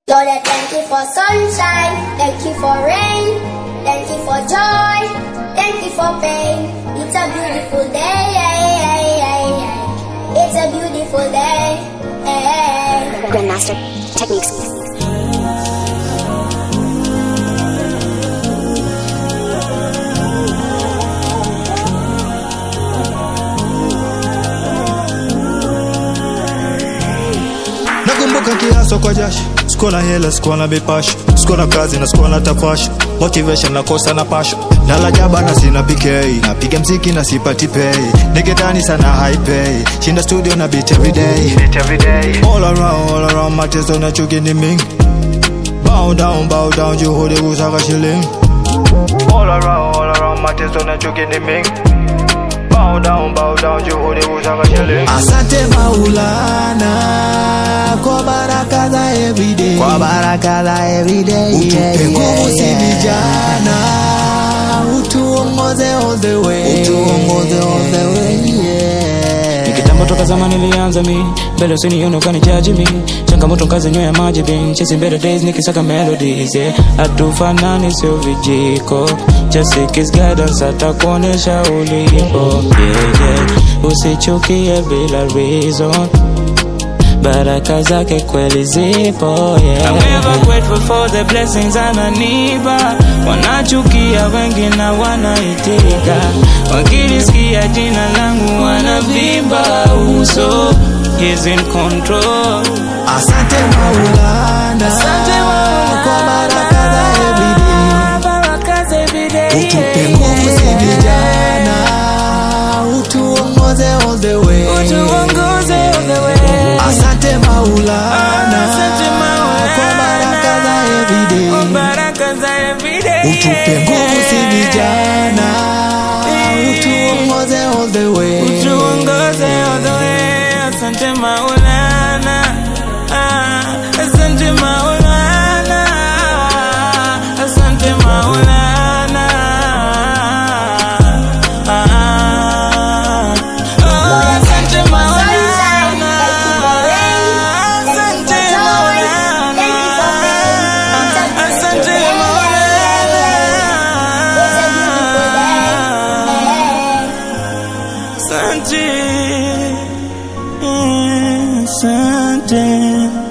Lord, I thank you for sunshine, thank you for rain, thank you for joy, thank you for pain. It's a beautiful day, it's a beautiful day. Grandmaster Techniques. nakumbuka kiaso kwa jasho sikuwa na hela sikuwa na mipasho sikuwa na kazi na sikuwa na tafasho motivation nakosa na pasho nalajaba na sina pk napiga mziki na sipati pay niketani sana high pay shinda studio na beat everyday all around all around mateso na chuki ni mingi bow down bow down juhudi kusaka shilingi all around all around mateso na chuki ni mingi bow down bow down juhudi kusaka shilingi Asante Maulana kwa baraka za everyday, kwa baraka za everyday utupe nguvu si vijana, utuongoze all the way, utuongoze all the way yeah. Ni kitambo toka zamani nilianza mi mbele usinione ukanijaji mi changamoto kazi nywea maji bin chasing better days nikisaka melodies yeah. hatufanani sio vijiko just seek his guidance atakuonesha ulipo yeah, yeah. usichukie bila reason baraka zake kweli zipo yeah. I'm ever grateful for the blessings ananipa wanachukia wengi na wanaitika wakilisikia jina langu wanavimba uso He's in control Asante Maulana, Asante Maulana. kwa baraka za everyday, baraka za everyday utupe nguvu si vijana, utuongoze all the way, utuongoze all the way Asante Maulana, Asante Maulana. kwa baraka za everyday, Kwa baraka za everyday utupe nguvu si vijana, utuongoze all the way, utuongoze all the way asante maulana Ah, asante maulana asante maulana Ah, oh, asante maulana asante maulana asante maulana Asante, asante.